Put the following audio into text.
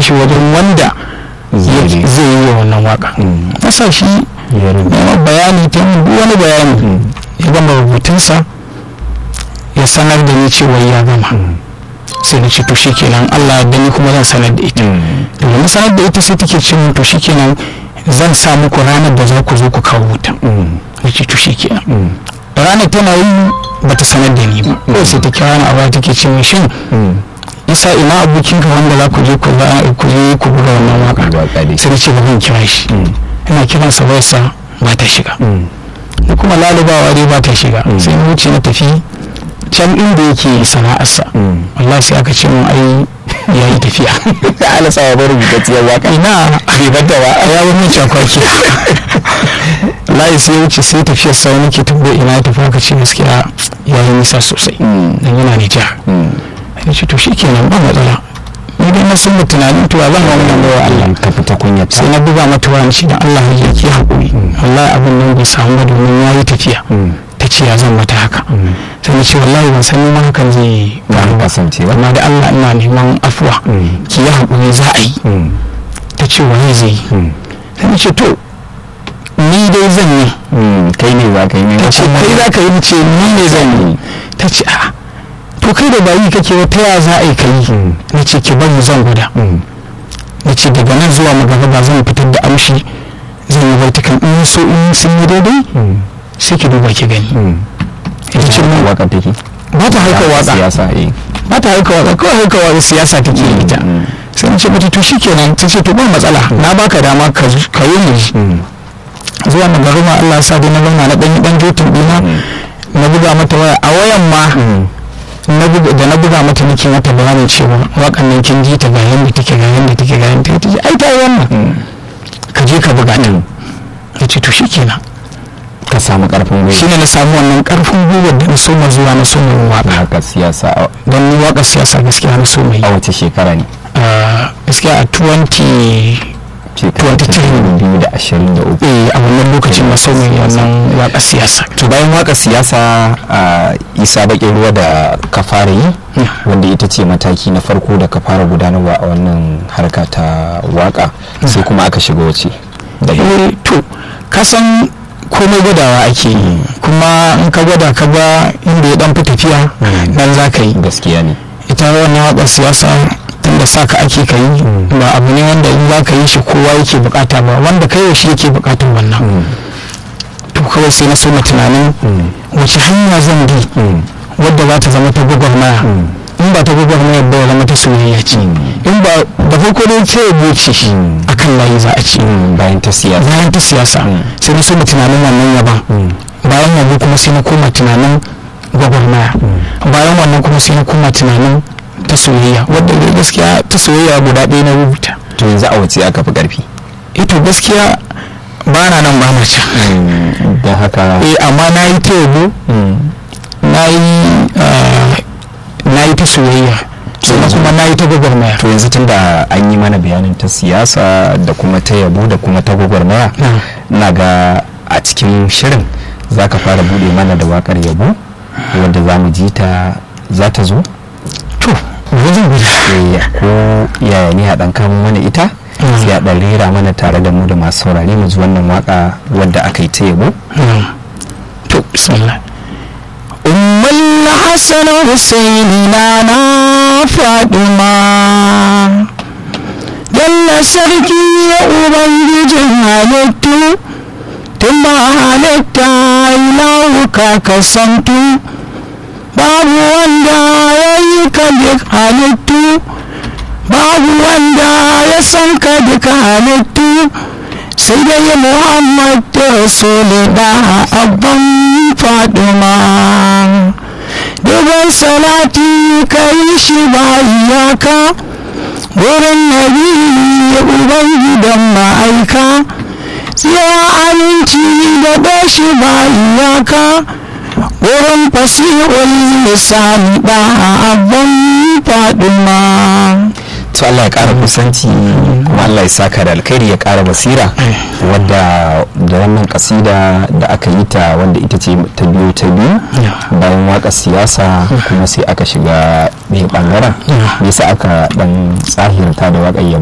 shi wajen wanda Zai ya- yi. zai yi wa wannan waka Mm. na sa shi ya rubuta nema bayani ta yin duk wani bayani ya gama rubutunsa ya sanar da ni cewa ya gama sai na ce to shikenan Allah da ni kuma zan sanar da ita da na sanar da ita sai take ce min to shikenan zan sa muku ranar da za ku zo ku kawo wuta na ce to shikenan ranar tana yi bata sanar da ni ba kawai sai ta kira ni a baya take ce min shin isa ina abokinka wanda za ku je ku za ku je ku buga wannan waka Waka dai. sai na ce ba zan kira shi ina kiransa wayarsa ba ta shiga da kuma lalubawa dai ba ta shiga sai na wuce na tafi can inda yake sana'arsa wallahi sai aka ce mun ai ya yi tafiya ala sa ya bari rubutacciyar waka ina bai bata ba ya wani cakwaki wallahi sai ya wuce sai tafiyar sa wani ke tambaye ina ya tafi aka ce gaskiya ya yi nisa sosai dan yana Nijar ya ce to shikenan ba matsala ni dai na san da tunanin to zan ga wannan bawa Allah ka fita kunyata sai na buga mata wani shi da Allah ya ki haƙuri wallahi abin nan bai samu ba domin ya yi tafiya ta ce ya zan mata haka sai na ce wallahi ban san ma hakan zai faru ba kasance ba amma da Allah ina neman afuwa ki yi haƙuri za a yi ta ce waye zai yi sai na ce to ni dai zan yi kai ne za ka yi ta ce kai za ka yi ce ni ne zan yi ta ce a to kai da bayi kake wata ya za a yi ka yi na ce ki bari zan gwada na ce daga nan zuwa magana zan fitar da amshi zan yi baitukan in so in sun yi daidai sai ki duba ki gani ita ce mun waka take ba ta haika waka siyasa eh ba ta haika waka kawai haika waka siyasa take yi ita sai na ce mata to shikenan ta ce to ba matsala na baka dama ka zo- ka yi mu ji zuwa magaruma Allah ya sa dai na zauna na ɗan ɗan jotin ɗina na buga mata waya a wayan ma na buga da na buga mata nake mata bayanin cewa wakan nan kin ji ta ga yanda take ga yanda take ga yanda take ai ta yi wannan ka je ka buga ta ya ce to shikenan ka samu karfin gwiwa shine na samu wannan karfin gwiwar da na soma zuwa na soma yin waka haka siyasa a- don ni waka siyasa gaskiya na soma yi a wace shekara ne Ah, gaskiya a 20 shekara ta 23. biyu da ashirin da uku eh a wannan lokacin na soma yin wannan waka siyasa to bayan waka siyasa a isa bakin ruwa da ka fara yi wanda ita ce mataki na farko da ka fara gudanarwa a wannan harka ta waka sai kuma aka shiga wace eh to kasan komai gwadawa ake yi kuma in ka gwada ka ga inda ya dan fi tafiya nan za ka yi gaskiya ne ita wannan waƙar siyasa tunda sa ka ake ka yi ba abu ne wanda in za ka yi shi kowa yake bukata ba wanda kai shi yake bukatar wannan to kawai sai na so na tunanin wace hanya zan bi wadda za ta zama ta gwagwarmaya in ba ta gwagwarmaya ba ya zama ta soyayya ce in ba da farko dai ta yabo ce akan layi za a ce bayan ta siyasa bayan ta siyasa sai na so na tunanin wannan yaban bayan yabo kuma sai na koma tunanin gwagwarmaya bayan wannan kuma sai na koma tunanin ta soyayya wadda dai gaskiya ta soyayya guda ɗaya na rubuta to yanzu a wace aka fi karfi ito gaskiya ba na nan ba na can don haka eh amma na yi ta yabo na yi ah, na yi ta soyayya sannan kuma na yi ta gwagwarmaya to yanzu tun da an yi mana bayanin ta siyasa da kuma ta yabo da kuma ta gwagwarmaya Mm. na ga a cikin shirin za ka fara bude mana da wakar yabo wadda za mu ji ta za ta zo to wajen guda Eh, ko yaya ne a ɗan kamo mana ita Mm. sai a ɗan rera mana tare da mu da masu saurare mu ji wannan waka wadda aka yi ta yabo نعم تو بسم الله أم الحسن حسين نانا فاطمة جل سركي يا ubangijin halittu tun ba halitta ilahu ka kasantu babu wanda ya yi ka duk halittu babu wanda ya san ka duk halittu sai dai muhammad da rasulullah abban faduma dubban salati ka yi shi ba iyaka wurin nabi ubangidan ma'aika tsira aminci da bashi ba iyaka wurin fasihul lisani da abban faduma to Allah ya ƙara kusanci kuma Allah ya saka da alkhairi ya ƙara basira wadda da wannan kasida da aka yi ta wanda ita ce ta biyu ta biyu bayan waka siyasa kuma sai aka shiga ɗaya ɓangaren yasa aka ɗan tsahirta da waƙar yabo